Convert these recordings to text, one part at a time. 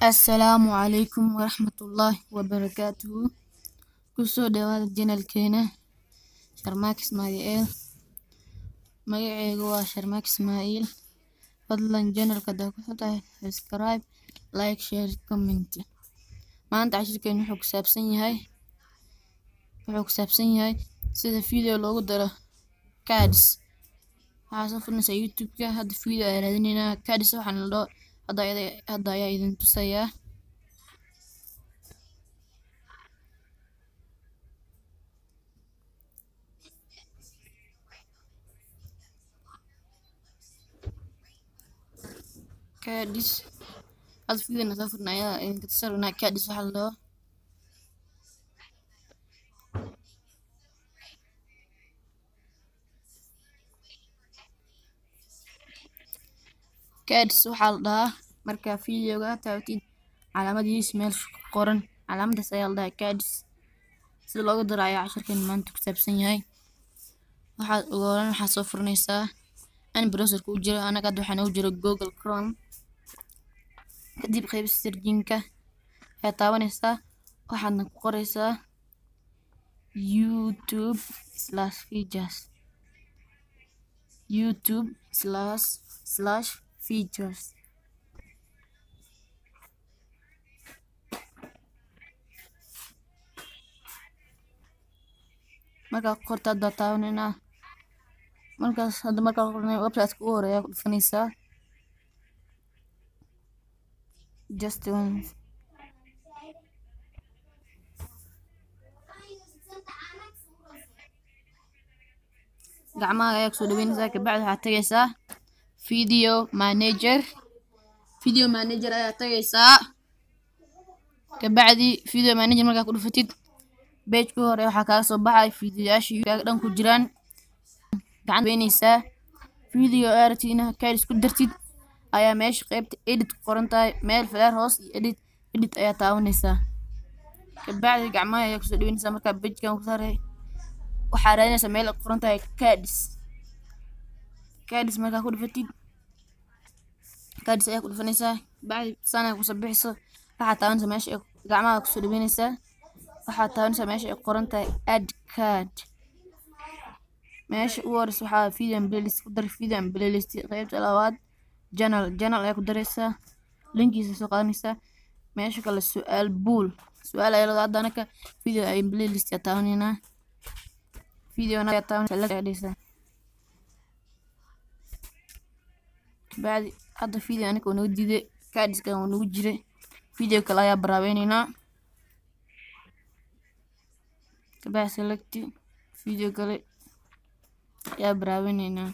Assalaamu calaykum waraxmatullaahi wabarakaatuhu kusoo dhawaada janalkeena Sharmaak Ismaaciil magacayga waa Sharmaak Ismaaciil fadlan janalka hadaa ku xuntahay subscribe like share comment maanta cashirkeena wuxuu ku saabsan yahay wuxuu ku saabsan yahay sida video loogu daro cards waxaa soo furnaysaa youtube-ka hadda video ayaa raadinaynaa cards waxaan la dhaho hadda ayada- hadda ayaa idin tusayaa cards hadda video na soo furnay ayaa idinka tusi rabnaa cards waxaa la dhaho cards waxaa la dhahaa markaa videoga taabatid calaamadiis meesha ku qoran calaamadaas ayaa la dhahaa cards sida looga daro ayaa cashirkan maanta ku saabsan yahay waxaad ugu horreyn waxaad soo furanaysaa in browserka u jiro anaga hadda waxaa noogu jiro google chrome kadib qaybta searching-ka ayaad taabanaysaa waxaadna ku qoraysaa youtube slash features youtube slash slash features markaa ku qorta hadda taabanayna markaas hadda markaa qornay website-ka ugu horeeya ku dhufanaysaa just one gacmaha ayaa kusoo dhaweynaysaa kabacdi waxaad tagaysaa video manager video manager ayaa tagaysaa kabacdi video manager markaa ku dhufatid page ku hore waxaa kaaga soo baxay videoyaashii kaaga dhan ku jiraan gacanta weynaysaa video aad rabtid inaad cards ku dartid ayaa meesha qaybta edit ku qoran tahay meel flare hoos iyo edit edit ayaa taabanaysaa kabacdi gacmaha ayaa kusoo dhaweynaysaa markaa pagekan ku saaray waxaa raadinaysaa meel ay ku qoran tahay cards cards markaa ku dhufatid cards ayaa ku dhufanaysaa bacdi sana kusoo bixiso waxaa taabanaysaa meesha ay gacmaha kusoo dhaweynaysaa waxaa taabanaysaa meesha ay qoran tahay add card meesha ugu horeysa waxaa video and playlist ku dar video and playlist qaybta labaad journal journal ayaa ku daraysaa linkiisa soo qaadanaysaa meesha kale su-aal buul su-aal ayaa lada hadda anaka video and playlist ayaa taabanaynaa videona ayaa taabanaysaa like ayaa dhigaysaa kabacdi hadda video anaka waa nagu diiday cardskan waa nagu jiray video kale ayaa baraabeynayna kabacdi select video kale ayaa baraabeynayna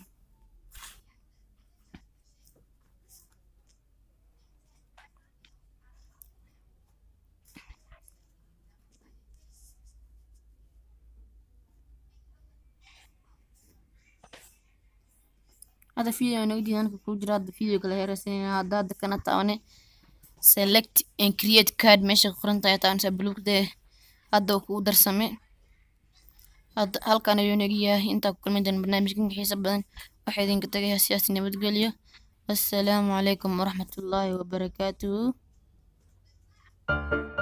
hadda video waa nagu diiday anaka kuu jira hadda video kale ayaa raadsanayna hadda hadda kana taabane select and create card meesha ku qoran tahay taabanaysaa buluugda hadda uu kugu darsame hadda halkan ayuu naga yahay intaa ku kulmi doona barnaamijkan xiisa badan waxaa idinka tagayaa siyaasi nabadgelyo assalaamu calaykum waraxmatullaahi wabarakaatuhu